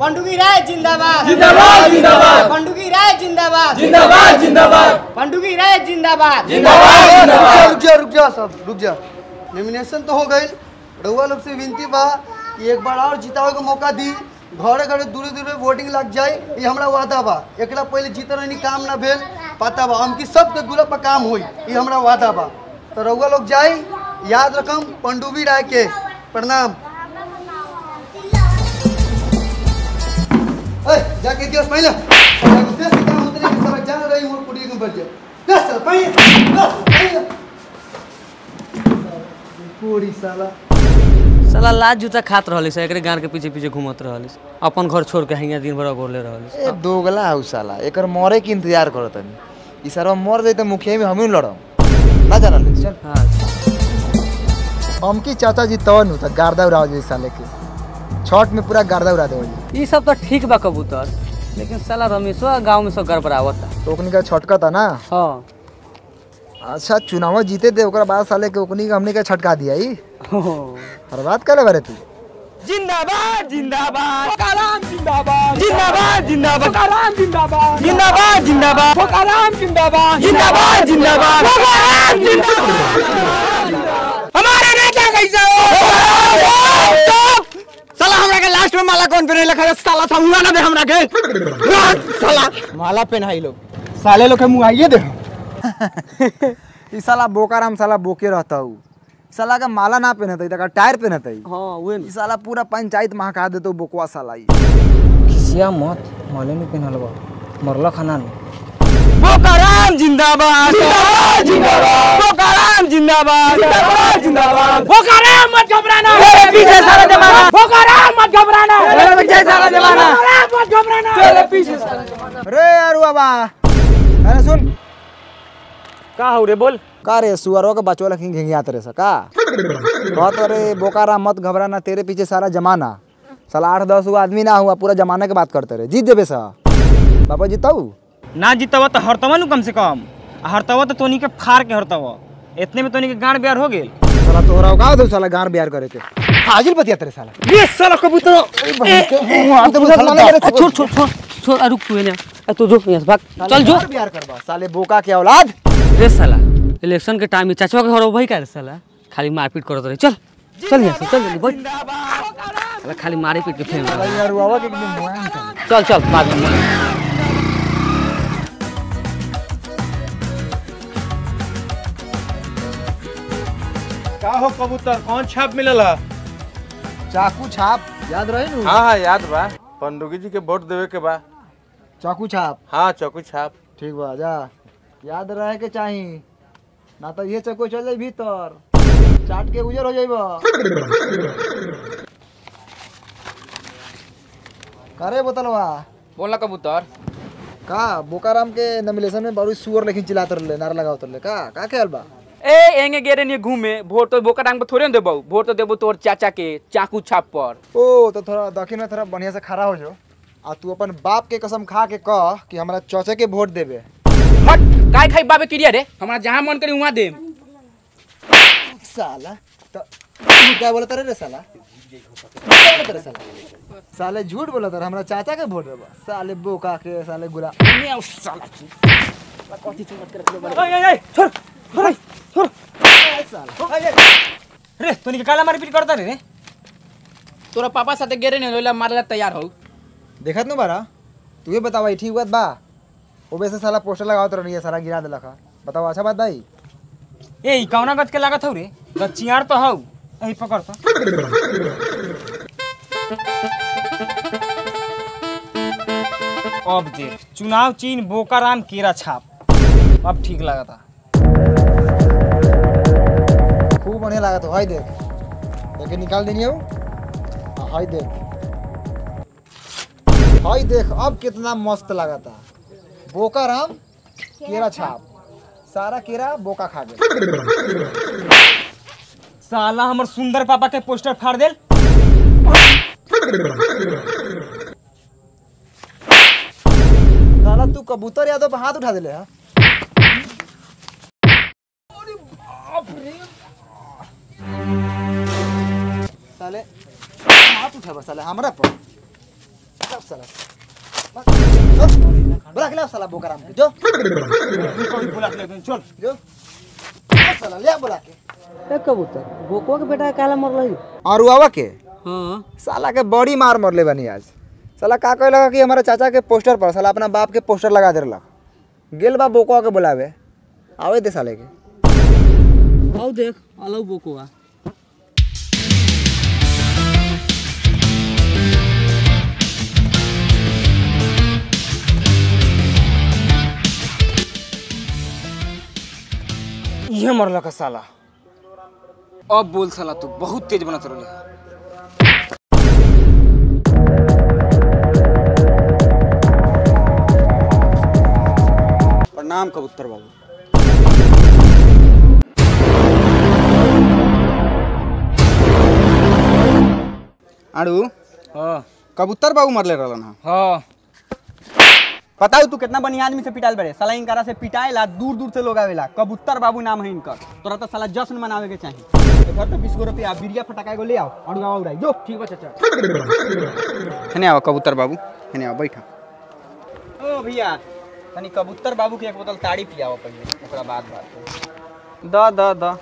पंडुगी राय जिंदाबाद जिंदाबाद जिंदाबाद पंडुगी राय जिंदाबाद जिंदाबाद जिंदाबाद पंडुगी राय जिंदाबाद जिंदाबाद रुक जा रुक जा सब रुक जा नॉमिनेशन तो हो गई रउआ लोग से विनती बा कि एक बार और जितावे के मौका दी घरे घरे दूरे दूरे वोटिंग लग जाए ये हमरा वादा बा एकरा पहले जीते रहनी काम ना भेल पता बा हमकी सबके गुला पर काम होई ये हमरा वादा बा तो रउआ लोग जाई याद रखम पंडुबी राय के प्रणाम ए, जाके दिवस पहले देश के काम उतरे के सब जान रही मोर कुड़ी के बढ़ जाए दस साल पहले दस पहले पूरी साला साला लाज जूता खात रहली से एकरे गान के पीछे पीछे घूमत रहली अपन घर छोड़ के हियां दिन भर गोरले रहली ए दोगला हौ साला एकर मरे के इंतजार करत तनी ई सारा मर जाई त मुखिया में हमही लड़म ना जानल चल हाँ हमकी चाचा जी तवन हो त गार्दा उड़ा जाई साले के छठ में पूरा गार्दा उड़ा देवली ई सब तो ठीक बा कबूतर लेकिन साला रमेशवा गांव में सब गड़बड़ावता तो ओकनी का छटका था ना हाँ अच्छा चुनाव जीते थे ओकरा बाद साले के ओकनी का हमने का छटका दिया ई हो। हर बात करे बारे तू जिंदाबाद जिंदाबाद फोकाराम जिंदाबाद जिंदाबाद जिंदाबाद फोकाराम जिंदाबाद जिंदाबाद जिंदाबाद फोकाराम जिंदाबाद जिंदाबाद जिंदाबाद फोकाराम जिंदाबाद हमारा नेता कैसे हो साला हमरा के लास्ट में माला कौन पहने लखा साला था मुआ ना दे हमरा के साला माला पहनाई लोग साले लोग के मुंह आइए दे ई साला बोकाराम साला बोके रहता हूँ साला का माला ना पहनता तका टायर पहनता हाँ उहे ई साला पूरा पंचायत महका देतो बोकवा साला ई खिसिया मत माले में पहनल बा मरला खाना में फोकाराम जिंदाबाद जिंदाबाद जिंदाबाद फोकाराम जिंदाबाद जिंदाबाद जिंदाबाद फोकाराम मत घबराना तेरे पीछे सारा जमाना फोकाराम मत घबराना तेरे पीछे सारा जमाना फोकाराम मत घबराना तेरे पीछे सारा अरे यार बाबा अरे सुन का हो रे बोल का रे सुअरों के बचवा लखी घिंगियात रे सका कहत रे बोकारा मत घबराना तेरे पीछे सारा जमाना साला आठ दस गो आदमी ना हुआ पूरा जमाना के बात करते रहे जीत देबे सा बाबा जीताऊ ना जीतवा तो हरतवा नु कम से कम आ हरतवा तो तोनी के फाड़ के हरतवा इतने में तोनी के गांड ब्यार हो गेल साला तोहरा का दो साला गार बियार करे के हाजिर बतिया तेरे साला ये साला कबूतर छोड़ छोड़ छोड़ छोड़ आ, रुक तू एने आ, तू जो यहाँ से भाग चल जो गार बियार करबा साले बोका के औलाद रे साला इलेक्शन के टाइम में चाचवा के घर भाई का रे साला खाली मारपीट करत रहे चल चल यहाँ से चल जल्दी बैठ साला खाली मारे पीट के फेंक रहा। यार बाबा के एकदम मुआन साला चल चल बाद में का हो कबूतर कौन छाप मिलला चाकू छाप याद रहे नु हाँ हाँ याद बा पंडुगी जी के वोट देवे के बा चाकू छाप हाँ चौकी छाप ठीक बा जा याद रहे के चाही ना तो ये चको चल जाई भीतर चाट के गुजर हो जाइबा करे बोतलवा बोला कबूतर का बोकाराम के नमिलेशन में बड़ी सुअर लेकिन चिल्लाते रहले नारा लगावत रहले का का ख्याल बा ए एंगे गेरे नहीं घूमे वोट तो बोका डांग पे थोड़े ना देबो वोट तो देबो तोर चाचा के चाकू छाप पर ओ तो थोड़ा दक्षिण में थोड़ा बढ़िया से खड़ा हो जो आ तू अपन बाप के कसम खा के कह कि हमरा चौचे के वोट देबे हट काय खाई बाबे क्रिया रे हमरा जहां मन करी वहां दे साला तो तू क्या बोलत रे रे साला क्या बोलत रे साला साले झूठ बोलत रे हमरा चाचा के वोट देबा साले बोका के साले गुला छोड़ छोड़ छोड़ रे तोनी के काला मारपीट करता रे रे तोरा पापा साथे गेरे नहीं लोला मारला तैयार हो देखत नु बारा तू ये बतावा ई ठीक बात बा ओ वैसे साला पोस्टर लगावत रहनी है सारा गिरा देलक हा। बताओ अच्छा बात भाई ए ई कौना गच के लागत हौ रे गचियार तो हौ एही पकड़ तो अब देख चुनाव चिन्ह बोकाराम केरा छाप अब ठीक लगा था खूब बढ़िया लागत हो हाय देख देखे निकाल देनी हो हाँ, हाय देख हाय देख अब कितना मस्त लागता बोका राम केरा छाप सारा केरा बोका खा गया साला हमर सुंदर पापा के पोस्टर फाड़ देल साला तू कबूतर यादव पे हाथ उठा दिले हा साले हाथ उठाबा साले हमरा पर साला बस, बुला के ले आओ साला बोकाराम के जो चल जो आओ साला ले आओ बुला के ए कबूतर बोकुआ के बेटा काला मरल और उआवा के हाँ साला के बड़ी मार मरले बनी आज साला का कहे लगा कि हमारे चाचा के पोस्टर पर साला अपना बाप के पोस्टर लगा दे रहा गेल बा बोकवा के बुलावे आवे दे साले के आओ देख अलग बोकुआ ये मरला का साला अब बोल साला तू बहुत तेज बनत रहले प्रणाम कबूतर बाबू आड़ू हाँ कबूतर बाबू मरले रहलन हा हाँ बताऊ तू कितना बढ़िया आदमी से पिटाइल बड़े साला इनकरा से पिटाइला दूर दूर से लोग आवेला कबूतर बाबू नाम है इनकर तोरा तो साला जश्न मनावे के चाहिए इधर तो बीस गो रुपया बिरिया फटाका एगो ले आओ और गावा उड़ाई जो ठीक बा चाचा हने आओ कबूतर बाबू हने आओ बैठा ओ भैया तनी कबूतर बाबू के एक बोतल ताड़ी पियाओ पहले ओकरा बाद बात द द द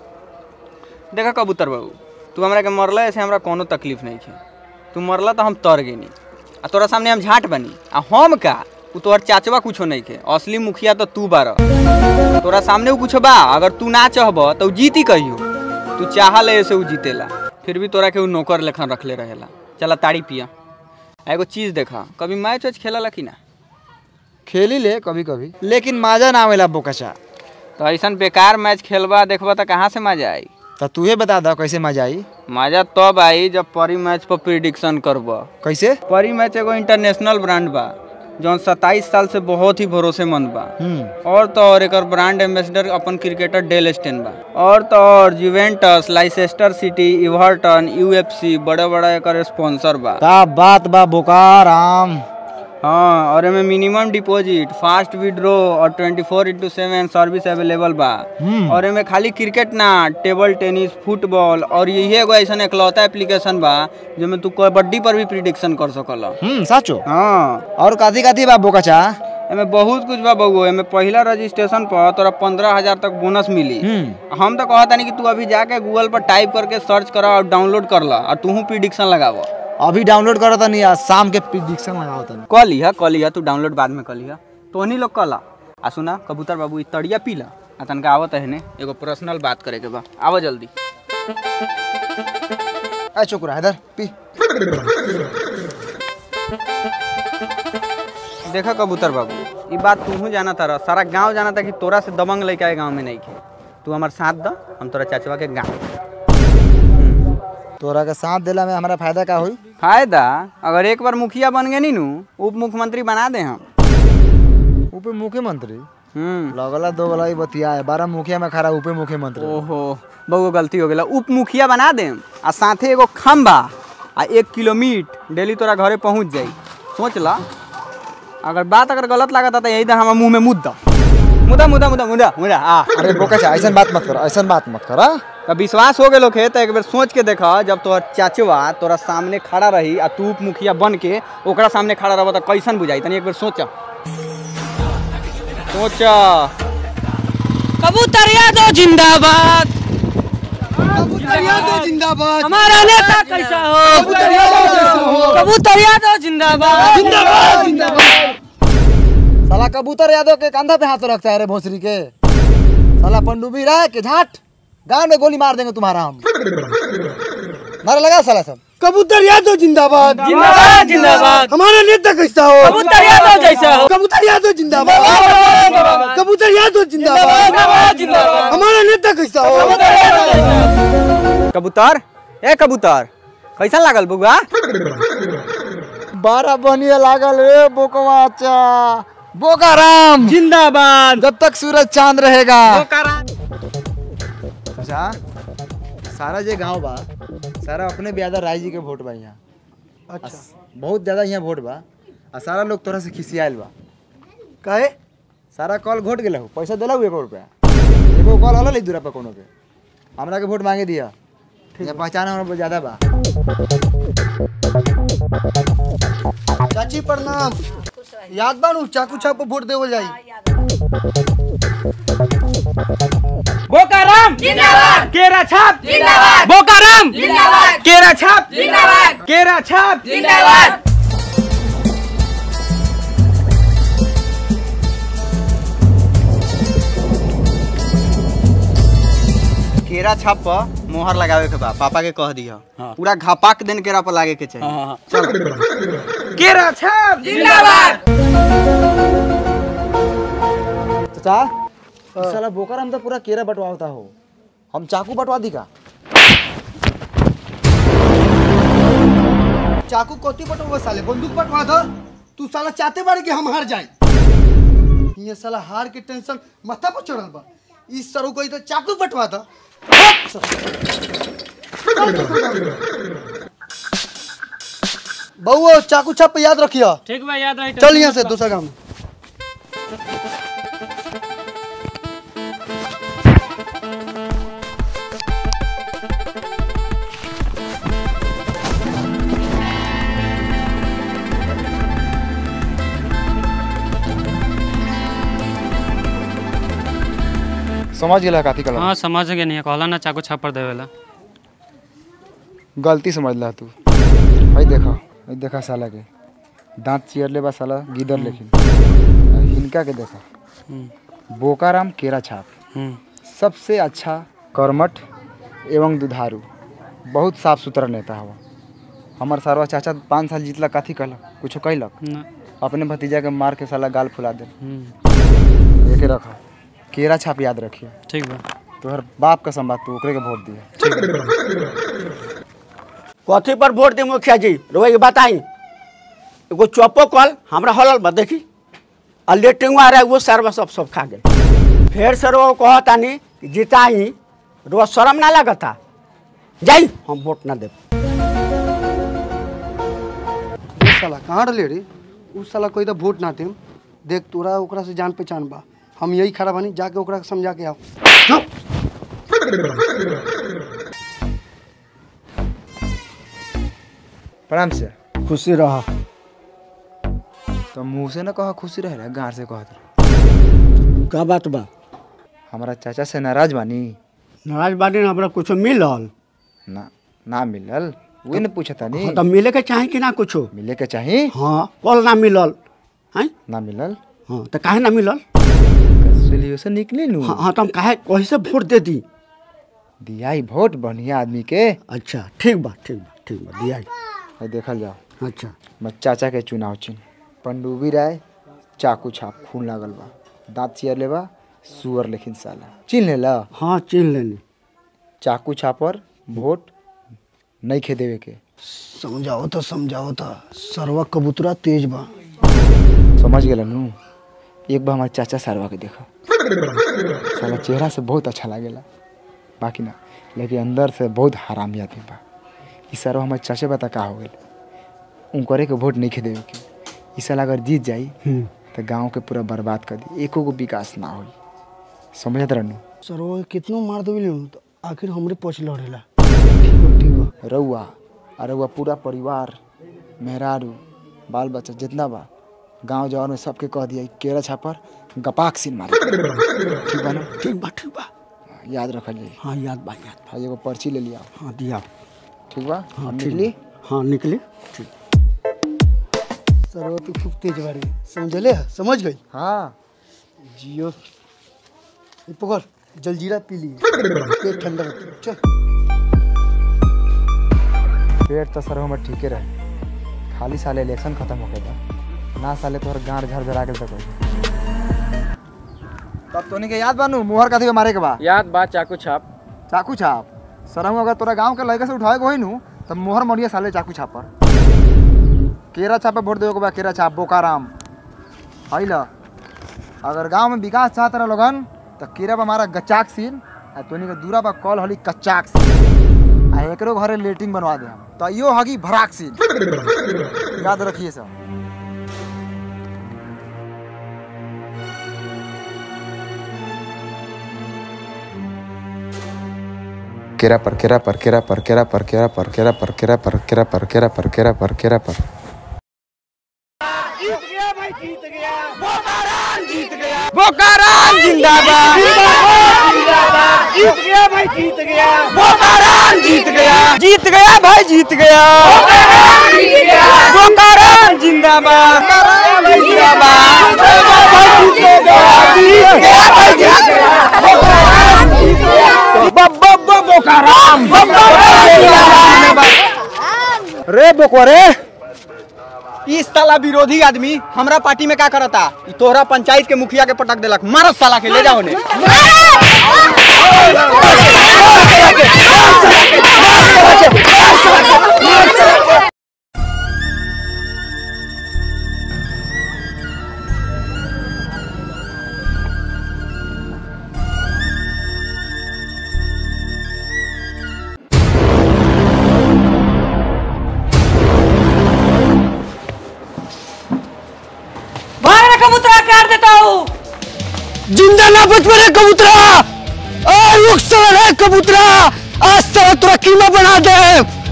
देखा कबूतर बाबू तू हमरा के मरला ऐसे हमरा कोनो तकलीफ नहीं है तू मरला तो हम तर गेनी आ तोरा सामने हम झाट बनी आ हम का उ तोहर चाचवा कुछो नहीं के असली मुखिया तो तू बार तोरा सामने उ कुछो बा अगर तू ना चाहब तो उ जीती कहियो तू चाहल ऐसे उ जीतेला फिर भी तोरा के उ नौकर लेखन रखले रहेला चला ताड़ी पिया आ एगो चीज देखा कभी मैच वैच खेला कि ना खेली ले कभी कभी लेकिन माजा ना आवेला बोकचा तो ऐसा बेकार मैच खेलबा देखबा तो कहाँ से मजा आई तो तू ही बता दो कैसे मजा आई मजा तब आई जब परी मैच पर प्रिडिक्शन करबा कैसे परी मैच एगो इंटरनेशनल ब्रांड बा जौन 27 साल से बहुत ही भरोसेमंद बा हम्म और तो और एकर ब्रांड एम्बेसडर अपन क्रिकेटर डेल स्टेन बा और तो और Juventus Leicester City Everton UFC बड़ा बड़ा एकर स्पॉन्सर बा का बात बा बोकाराम हाँ और एमे मिनिमम डिपॉजिट फास्ट विड्रॉ और 24 four into seven service available बा और एमे खाली क्रिकेट ना टेबल टेनिस फुटबॉल और यही एगो ऐसा एकलौता एप्लीकेशन बा जेमे तू कबड्डी पर भी प्रिडिक्शन कर सकल हम्म साचो हाँ और काथी काथी बा बोकचा एमे बहुत कुछ बा बउआ एमे पहिला रजिस्ट्रेशन पर तोरा पंद्रह हजार तक बोनस मिली हम्म हम तो कहता नहीं कि तू अभी जाके गूगल पर टाइप करके सर्च कर और डाउनलोड कर ला और तू प्रिडिक्शन लगाव अभी डाउनलोड करो तनी आज शाम के प्रिडिक्शन लगाओ तनी कह लिहा कह लिहा तू डाउनलोड बाद में कर लिहा तो उन्हीं लोग कला आ सुना कबूतर बाबू ई तड़िया पी ला आ तनका आवत है ने एगो पर्सनल बात करे के बा आवा जल्दी ए चुकुरा इधर पी देखा कबूतर बाबू ई बात तू जाना तारा सारा गांव जाना था कि तोरा से दबंग लड़का है गांव में नहीं खे तू हमार साथ द हम तोरा चाचवा के गाँव तोरा के साथ देला में हमारा फायदा का होई फायदा अगर एक बार मुखिया बन गए नी नू उप मुख्यमंत्री बना दे हम उप मुख्यमंत्री हम्म लगला दो वाला ही बतिया है बारह मुखिया में खड़ा उप मुख्यमंत्री ओहो बहु गलती हो गया उप मुखिया बना दे आ साथे एगो खम्बा आ एक किलोमीटर डेली तोरा घरे पहुंच जाई सोच ला अगर बात अगर गलत लागत तो यही हमारे मुंह में मुद्दा मुद्दा मुद्दा मुद्दा मुद्दा मुद्दा आ अरे बोकचा ऐसा बात मत कर ऐसा बात मत कर हाँ? तो विश्वास हो गए है तो एक बार सोच के देखा जब तोहर चाचवा तोरा सामने खड़ा रही आ तू उप मुखिया बन के ओकरा सामने खड़ा रह तो कैसन बुझाई तनी एक बार सोचा सोचा कबूतर यादव जिंदाबाद जिंदाबाद हमारा नेता कैसा हो कबूतर यादव जिंदाबाद जिंदाबाद जिंदाबाद साला कबूतर यादव के कंधा पे हाथ रखता है रे भोसरी के साला पंडुबी रहा के झाट गांव में गोली मार देंगे तुम्हारा हम मारा लगा साला सब कबूतर यादव जिंदाबाद जिंदाबाद जिंदाबाद हमारा नेता कैसा हो कबूतर यादव जैसा हो कबूतर यादव जिंदाबाद कबूतर यादव जिंदाबाद जिंदाबाद जिंदाबाद हमारा नेता कैसा हो कबूतर ए कबूतर कैसा लागल बुआ बारह बनिया लागल रे बोकवाचा बोकाराम जिंदाबाद जब तक सूरज चांद रहेगा अच्छा सारा जे गांव बा सारा अपने ब्यादा राय जी के वोट बा यहाँ अच्छा बहुत ज्यादा यहाँ वोट बा आ सारा लोग तोरा से खिसियाल बा काहे सारा कॉल घोट गेला हो पैसा दिला एगो रुपया एगो कॉल हल दूरा पे कोनो के हमरा के वोट मांगे दिया या पहचान हमरा ज्यादा बा चाची प्रणाम याद बानू चाकू छाप पर वोट देवल जाई बोकाराम जिंदाबाद केरा छाप जिंदाबाद बोकाराम जिंदाबाद केरा छाप जिंदाबाद केरा छाप जिंदाबाद केरा छाप पर मोहर लगावे के बा पापा के कह दिया पूरा घापाक देन केरा पर लागे के चाहिए केरा छाप जिंदाबाद चाचा इस साला बोकाराम तो पूरा केरा बंटवाता हो हम चाकू बंटवा दी का चाकू कोती पटवा साले बंदूक पटवा दो तू साला चाहते बारे कि हम हार जाए ये साला हार के टेंशन माथा पर चढ़ल बा इस सरू कोई तो चाकू पटवा दो बउओ चाकू छाप पे याद रखियो ठीक बा याद रही चल यहाँ से दूसरा काम समझ गेला काफी कलम हाँ समझ गए नहीं कहला ना चाकू छापर देवेला गलती समझ ला तू भाई देखा भाई देखा साला के दांत चियर ले बा साला गिदर लेकिन आ हिनका के देखा बोकाराम केरा छाप हम्म सबसे अच्छा कर्मठ एवं दुधारू बहुत साफ सुथरा नेता हवा हमार सरवा चाचा पाँच साल जीतला काथी कहलक कुछो कहलक ना अपने भतीजा के मार के साला गाल फुला दे हम्म एके रखा केरा छाप याद रखिए ठीक बा तोहर बाप का संबाद तू ओकरे के वोट दिया कथी पर वोट दी मुखिया जी रोए के बताई एगो चौपो कल हमरा हलल बा देखी आ लेटिंग आ रहा है वो सरवा सब सब खा गए फिर से रो कहतानी कि जिताई रो शर्म ना लगता जाई हम वोट ना देब ये साला कहाँ रहे रे उ साला कोई तो वोट ना देम देख तोरा ओकरा से जान पहचान बा हम यही खड़ा बानी जाके ओकरा के समझा के आओ प्रणाम से खुशी रह तो मुँह से न कहा खुशी रहे गार से कहत का बात बा हमारा चाचा से नाराज बानी नाराज बानी ना हमरा कुछो मिलल ना ना मिलल वही न पूछता नी हाँ, तो मिले के चाही कि ना कुछो मिले के चाही हाँ कल ना मिलल हैं ना मिलल हाँ तो काहे ना मिलल सोल्यूशन निकली नु हाँ हाँ तो हम काहे कहीं से वोट दे दी दिया ही वोट बढ़िया आदमी के अच्छा ठीक बा ठीक बा ठीक बा दिया है देखल जाओ अच्छा मैं चाचा के चुनाव चिन्ह पंडुबी राय चाकू छाप खून लागल बा दांत चियर लेबा सुअर लेकिन साला चिन्ह ले ला हाँ चिन्ह लेनी चाकू छापर वोट नहीं खे देवे के समझाओ तो समझाओ तो सरवा कबूतरा तेज बा समझ गेल नु एक बार हमारे चाचा सारवा के देखा साला चेहरा से बहुत अच्छा लागेला बाकी ना लेकिन अंदर से बहुत हरामी आदमी बा ई सारवा हमारे चाचा बता का हो गेल उनकरे के वोट नहीं खे देवे के ई साल अगर जीत जाई तो गांव के पूरा बर्बाद कर दी एको गो विकास ना होई समझत रहनु सरवा के कितनो मार देवी तो आखिर हमरे पछ लड़ेला रउआ और रउआ पूरा परिवार मेहरारू बाल बच्चा जितना बा गांव जवान में सबके कह दिया केरा छापर गपाक सीन मारे ठीक बा ना ठीक बा ठीक बा याद रखल जाई हाँ याद बा याद हाँ एगो पर्ची ले लिया हाँ दिया ठीक बा हाँ हम ठीक निकली बा। हाँ निकली ठीक सरवा तू खूब तेज बाड़ी समझले समझ गई हाँ जियो ये पकड़ जलजीरा पी ली पेट ठंडा रहता चल पेट तो सर हमर ठीके रहे खाली साले इलेक्शन खत्म हो गया ना साले तोहर गांड झर झरा गेल तक तब तोनी के याद बानू मोहर कथी के मारे के बा याद बा चाकू छाप चाकू छाप सरहू अगर तोरा गांव के लड़के से उठाए के होई नु तब मोहर मरिया साले चाकू छाप पर केरा छाप पे वोट देवे के बा केरा छाप बोकाराम हई ल अगर गांव में विकास चाहत रह लोगन तो केरा बा हमारा गचाक सीन आ तोनी के दूरा बा कॉल हली कच्चाक सीन आ एकरो घरे लेटिंग बनवा दे हम तो यो हगी भराक सीन याद रखिए सब केरा पर केरा पर केरा पर केरा पर केरा पर केरा पर केरा पर केरा पर केरा पर केरा पर केरा पर बोकाराम जिंदाबाद जीत गया भाई जीत गया बोकाराम जीत गया जीत गया भाई जीत गया बोकाराम जिंदाबाद जिंदाबाद भाई जीत गया जीत गया भाई जीत गया बब्बा बोकाराम रे बोकरे इस साला विरोधी आदमी हमरा पार्टी में का करता ई तोहरा पंचायत के मुखिया के पटक देलक मारो साला के ले जाओ ने भाई कबूतरा काट देता हूँ जिंदा ना बच मेरे कबूतरा आ रुक साला रे कबूतरा आज साला तुरा कीमा बना दे